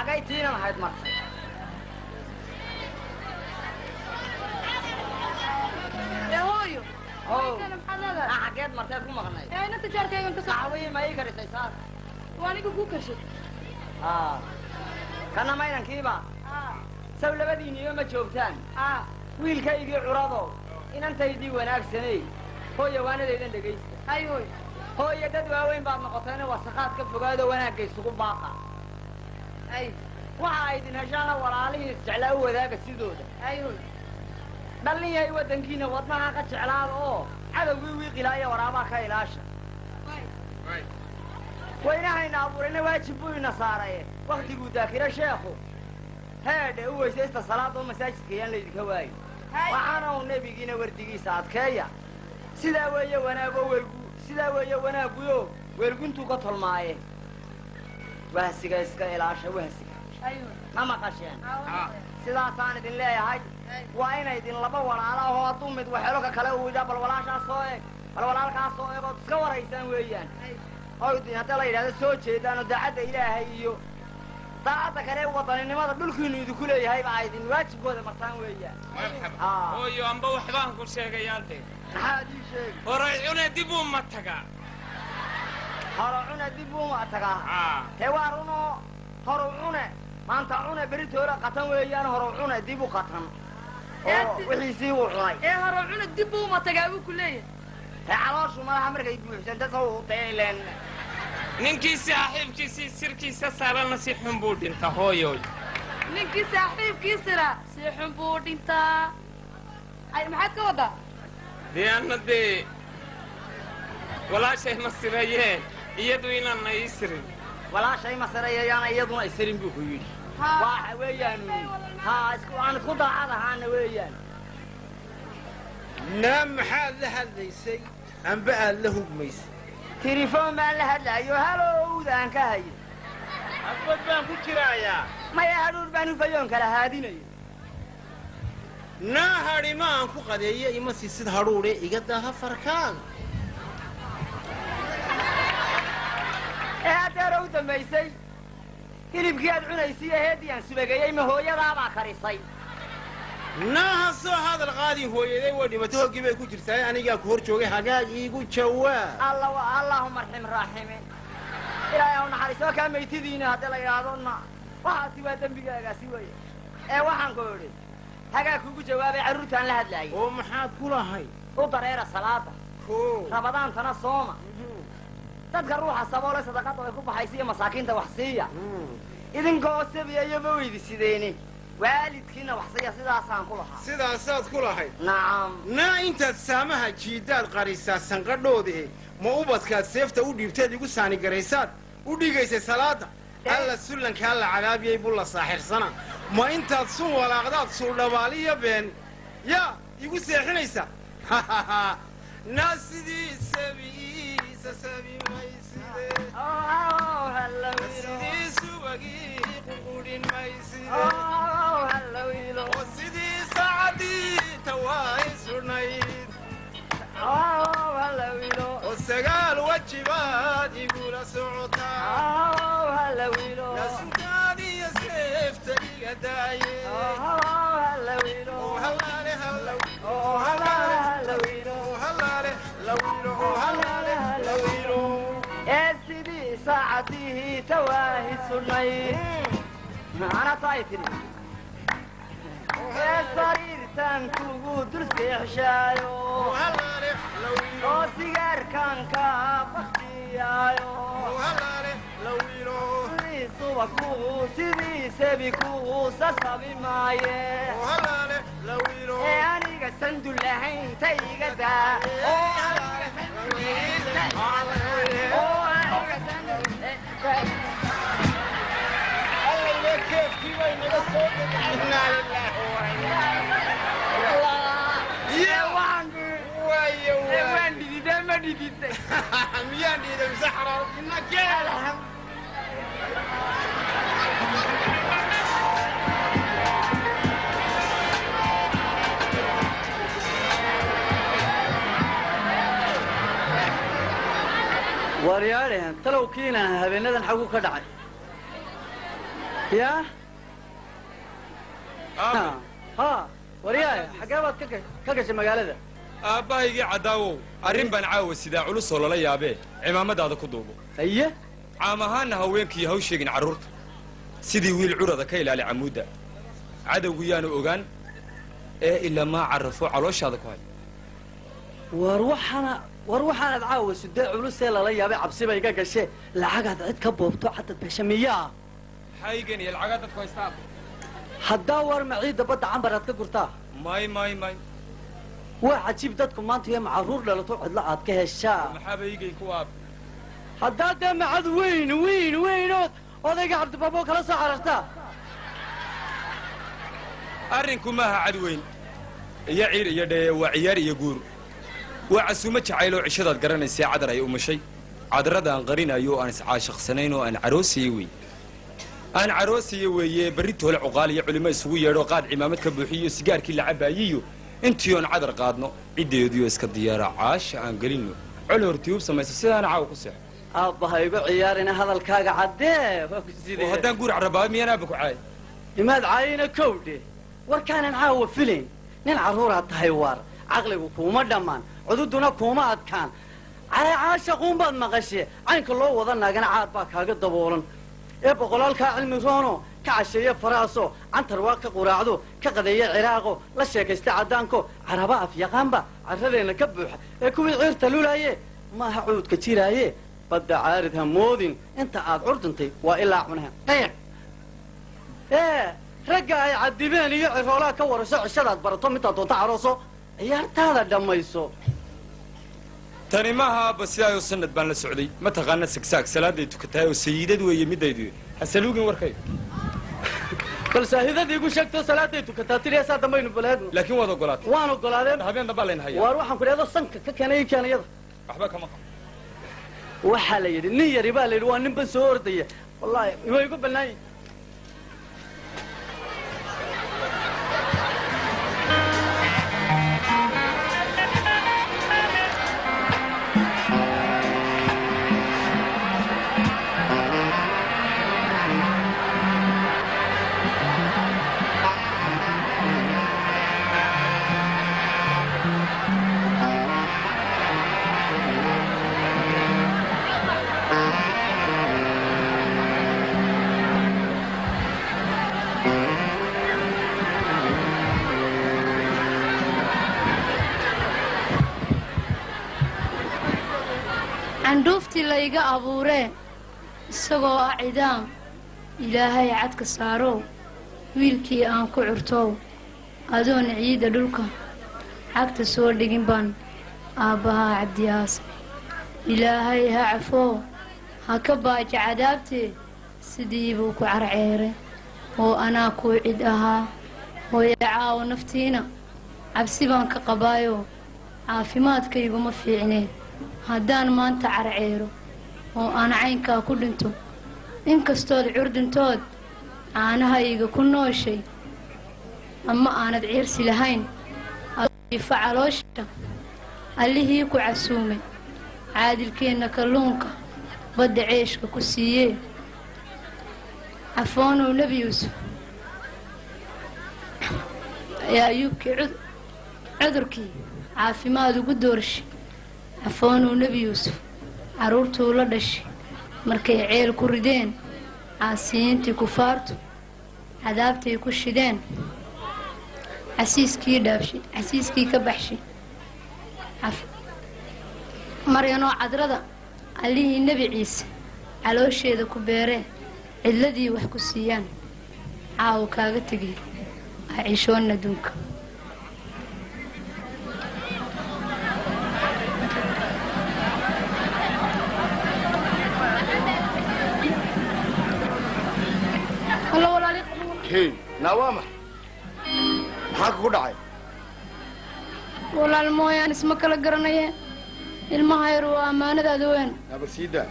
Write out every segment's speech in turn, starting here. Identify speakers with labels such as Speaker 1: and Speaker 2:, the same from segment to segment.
Speaker 1: xaggay tiinan ahayd martay
Speaker 2: ee hooyo
Speaker 1: Ow.
Speaker 2: Kana maxaad leedahay
Speaker 1: Ah, xaggeed marteed ku maqnay
Speaker 2: ee ina tijaarkaygan ka soo
Speaker 1: saxawii ma ii karisay saas
Speaker 2: waa aniga kuu kashay
Speaker 1: Ah. kana maynankiiba
Speaker 2: aa
Speaker 1: saw labadiinniyo ma joogtaan
Speaker 2: aa
Speaker 1: wiilkaygii curado inantaydii wanaagsanay hooya waanadaydan dhegaysta
Speaker 2: hay hooy
Speaker 1: hooya dad waaweyn baad noqotayna wasakhaad ka fogaado wanaagga isugu baaqa
Speaker 2: hay
Speaker 1: waxa ay idin heshaana walaalihii isjeclaa u wadaaga sidooda
Speaker 2: hay hooy
Speaker 1: dhallin yahay waddankiina wadnaha ka jeclaada oo cadowgii wiiqilaa iyo waraabaa ka ilaasha waynahayna abuurayna waajib buu ina saaraye waktiguu daakiro sheekhu heedhe u weysaysta salaada oo masaajidka yaan laydinka waayo
Speaker 2: hay
Speaker 1: waxaana uu nebigiina wardigiisa adkeeya sidaa weeye wanaago welgu sidaa weeye wanaaguyo weelguntuu ka tolmaaye wahsiga iska ilaasha wahsiga
Speaker 2: hay hooy
Speaker 1: ma maqasheen
Speaker 2: aa
Speaker 1: sidaasaan idin leeyahay
Speaker 2: hay
Speaker 1: waa inay idin laba walaala ahoo hadduu mid waxelo ka kale uu yidhaa bal walaashaas soo eeg bal walaalkaas soo eeg ood iska waraysaan weeyaan
Speaker 2: hay
Speaker 1: oo idin hadda la yidhahdo soo jeedaan oo daacadda ilaahay iyo daacadda kale ee wadaninimada dhulkiinu idinku leeyahay baa idin waajibkooda martaan weeyaan
Speaker 3: marxaba
Speaker 1: Ah.
Speaker 3: hooyo amba waxbaan ku sheegayaa dhe
Speaker 1: maxaad ii sheegi
Speaker 3: horay cune dib uu ma tagaa
Speaker 1: horo cune dib uuma tagaa
Speaker 3: aa
Speaker 1: tee waa runoo horu cune maanta cune beritoola qatan weeyaan horu cune dib u qatan oo wixiisii uu cunay
Speaker 2: ee hore cuna dib buu uma tagaa buu ku leeyahay
Speaker 1: tee calooshu madaxa markay buuxsanta saw dee ileen
Speaker 3: ninkii saaxiibkiisii sirkiisa saarana si xun buu dhinta hooyoy
Speaker 2: ninkii saaxiibkiisina si xun buu dhintaa ay maxaad ka wadaa
Speaker 3: dee anna dee walaashay ma sirayeen iyadu inaanna ii sirin
Speaker 1: walaashay masarayayaana iyaduna isirin buu ku yidhi
Speaker 2: Haa.
Speaker 1: waxa weeyaan haa isku aan isku daacad ahaana weeyaan
Speaker 4: naa maxaad la hadlaysay amba aad la hugmaysay
Speaker 1: tilifoon baan la hadlaayo halowdaan ka haye
Speaker 4: afbad baan ku jiraayaa
Speaker 1: maya hadhuur baan hufayoon kala haadinayo
Speaker 4: naa hadhi ma aan ku qadeeyo ima siisid hadhuudhe iga daha farkaaga
Speaker 1: ee haddeera u dambaysay hilibkii aad cunaysay ee heeddii aan subageeyey ma hooyadaabaa karisay
Speaker 4: naaha soo hadal qaadi hooyaday way dhimato hoggii bay ku jirtaa anigaa ku hor joogay hagaag iigu jawaab
Speaker 1: alla wa allaahuma arxim raaxime ilaahay u naxariisoo kaa maytidiina haddii la yidhaahdo na waxaasi waa dembigaagaasi weeye ee waxaan ku idhi hagaa kugu jawaabay carruurtaan la hadlaayay
Speaker 4: oo maxaad ku lahay
Speaker 1: u dareera salaada
Speaker 4: ko
Speaker 1: rabadaantana sooma dadka ruuxa saboole sadaqada ay ku baxaysa iyo masaakiinta wax siiya idinkoo sabiya iyoma weydi sideeni waalidkiina wax siiya sidaasaan ku lahaa
Speaker 4: sidaasaad ku lahayd
Speaker 1: nacam
Speaker 4: naa intaad saamaha jiidaad qarisaa sanqadhooda e ma ubadkaad seefta u dhiibteed igu saanigaraysaad u dhigaysay salaada alla sullankaa la cadaabiyey buu la saaxirsana ma intaad sun walaaqdaad suldhabaaliya been yaa igu seexinaysa naa sidii sabiisa sabi mayside
Speaker 1: Oh, hello,
Speaker 4: sidii subagii ququdhin mayside
Speaker 1: Oh, hello, hello.
Speaker 4: oo sidii saacadii tawaay sudhnayd
Speaker 1: Oh, hello, hello.
Speaker 4: oo sagaal wajibaad igula socotaa
Speaker 1: Oh, hello, hello.
Speaker 4: nasugaad iyo seefta iga daaye
Speaker 1: Oh, hello, hello.
Speaker 4: oo halaale hallaw
Speaker 1: Oh, hello, hello, hello.
Speaker 4: oo halaale lawilo oo halaale lawilo
Speaker 1: ee sidii saacadihii tawaahi sudnayd ana taay tiri ee sariirtan kugu dul seexshaayo
Speaker 4: oo halaale lawilo
Speaker 1: oo sigaarkan kaa baktiyaayo
Speaker 4: oo halaale lawilo
Speaker 1: sidii suba kugu sidii sebi kugu sasabi maaye
Speaker 4: oo halaale lawilo
Speaker 1: ee aniga sandul lahayn ta iga daa oo aniga sandul lahayn ta oo aniga sandul
Speaker 4: allayna keefkii bay naga soo dhigay innaa lilaahi wa
Speaker 1: Ye waan
Speaker 4: waayo
Speaker 1: ee
Speaker 4: waay
Speaker 1: waan dhididee ma dhididee
Speaker 4: miyaan dhiiday mise xaraartina kee
Speaker 5: waaryaadhehen talowkiina habeenadan xagu ka dhacay yaa
Speaker 3: aabe
Speaker 5: ha waryaaya xaggee baad ka ga- ka gashay magaalada
Speaker 6: aabbahaygii caddaawow arrin baan caawa sidaa culusoo lala yaabee cimaamadaada ku duubo
Speaker 5: haye
Speaker 6: caam ahaanna haweenkii haw sheegin carruurta sidii wiil curada ka ilaali camuudda cadowgu yaanu ogaan ee ilamaa carrafo calooshaada ku hay
Speaker 5: war waxaana war waxaanad caawa sudee culusee lala yaabay cabsiba iga gashe lacagaad cid ka boobto cadad besha miyaa
Speaker 6: maxaa iigan iyo lacagaa dadku haystaa
Speaker 5: haddaa war maciidda badda cambaraad ka gurtaa
Speaker 6: may may may
Speaker 5: waa cajiib dadku maanta iyo macaruur dhalato cidlo aad ka heshaa
Speaker 6: maxaaba iigay ku aab
Speaker 5: haddaa dee macad weyn weyn weynood odayga cabdibaabo kala soo carartaa
Speaker 6: arrinku maaha cad weyn iyo ciir iyo dhee waa ciyaar iyo guur waa casuumo jacayloo cishadaad garanaysee cadar ay umashay cadarrada aan qarinayo oo aan iscaashaqsanayn oo aan caroosiye wey aan caroosiye weeye berri toole cuqaal iyo culimo isugu yeedho qaad cimaamad ka buuxiyo sigaarkii la cabaayiyo intii oon cadar qaadno ciddeediyo iska diyaara caasha aan gelinno col hortiyuub samaysa sidaana caawa ku seexo
Speaker 5: aabbaha igu ciyaarina hadalkaaga caddee waa ku
Speaker 6: oo
Speaker 5: sidee
Speaker 6: haddaan guur carrabaaba miyaan aabba ku caay
Speaker 5: imaad caayina kowdhe warkaanan caawa filayn nin carruuraad tahay waar caqligu kuuma dhammaan cududuna kuuma adkaan caashaquunbaad maqashe caynka loo wada naagana caad baa kaaga daboolan ee boqolaalkaa cilmi roono ka casheeye faraaso cantar waa ka quraacdo ka qadeeye ciraaqo la sheekaysta caddaanko caraba afyaqaanba carradeenna ka buuxa ee kuwii ciirta lulaaye maaha cuudka jiraaye badda caarid ha moodin inta aad curdintay waa ilaa cunaha qayq ee ragga ay cadibeen iyo ciroolaha ka warasho cishadaad barato midaad doonto carooso ciyaartaada dhammayso
Speaker 6: tani maaha aabba sidaayoo sanad baan la socday ma taqaana sagsaag salaaday tukatahay oo sayiidad weeye midaydu hasaluugin warkay
Speaker 5: bal saahidadii igu sheegto salaaday tukataa tiriyasaa dambaynu balaadno
Speaker 6: laakiin waad ogolaatay
Speaker 5: waan ogolaadeen
Speaker 6: habeen dambaa layn hayaa
Speaker 5: waar waxaan ku dhahdo sanka ka keenay ii keenayada
Speaker 6: waxba kama qabo
Speaker 5: waxaa la yidhi nin yari baa la yidhi waa nin ban soo ordaya wallaahi way igu bannaan yihin
Speaker 2: candhuuftii layga abuuree isagoo ah cidaam ilaahay cadka saarow wiilkii aan ku curtow adoon ciidda dhulka cagta soo dhigin baan aabbahaa cabdiyaasa ilaahay ha cafoo ha ka baaja cadaabtee sidii buu ku carceeray oo anaa kuu cid ahaa hooye caawo naftiina cabsi baan ka qabaayo caafimaadkayguma fiicneen haddaan maanta carceero oo aan caynkaa ku dhinto inkastood curdintood caanahayga ku nooshay ama aanad ciirsi lahayn ifa caloosha allihii ku casuumay caadilkeenna kalluunka badda ceeshka ku siiyee cafoonow nebi yuusuf ayaa ayuubkii cud- cudurkii caafimaad ugu doorshay cafoonow nebi yuusuf carruurtuu la dhashay markay ceel ku rideen caasiyiintii kufaartu cadaabtay ku shideen casiiskii dhaabshay casiiskii ka baxshay Caf- maryanoo cadrada allihii nebi ciise caloosheeda ku beeree cidladii wax ku siiyaan caawo kaaga tegay ha cishoon adduunka Alla walaali
Speaker 7: hey naa waa max maxaa kugu dhacay
Speaker 2: walaal mooyaan isma kala garanaye ilmaha yar waa ammaanadaada weyn
Speaker 7: naaba sii daa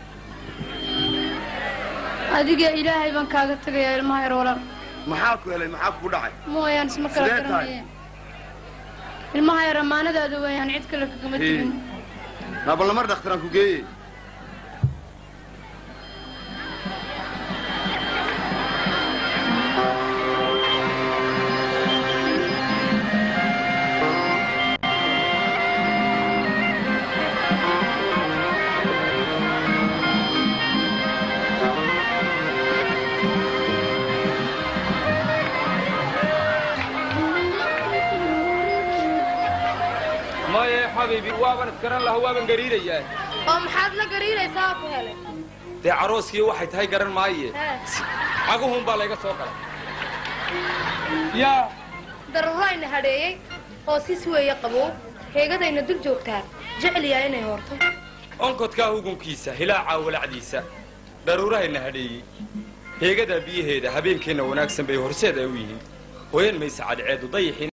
Speaker 2: adiga ilaahay baan kaaga tegayaa ilmaha yar walaal
Speaker 7: maxaa ku helay maxaa kugu dhacay
Speaker 2: mooyaan isma kala
Speaker 7: Sidee tahay?
Speaker 2: garanaye ilmaha yar ammaanadaada weeyaan cid kale kagama
Speaker 7: Hey.
Speaker 2: tegin
Speaker 7: naaba lamar dhakhtaraan ku geeyey
Speaker 6: waaban isgaran laha waaban gariirayaa
Speaker 8: oo maxaad la gariiraysaa ku helay
Speaker 6: dee carooskii waxay tahay garan maaye
Speaker 8: Hee.
Speaker 6: caguhun baa layga soo galay yaa
Speaker 8: dararayna hadheeyey oo sis weeye qabow heegadayna dul joogtaa jecliyaa inay horto
Speaker 6: onkodkaa hugunkiisa hilaacaa walacdiisa dharuurahayna hadheeyey heegadaa biyaheeda habeenkeenna wanaagsan bay horseed ay u yihiin hoyan maysa cadceedu dayixiin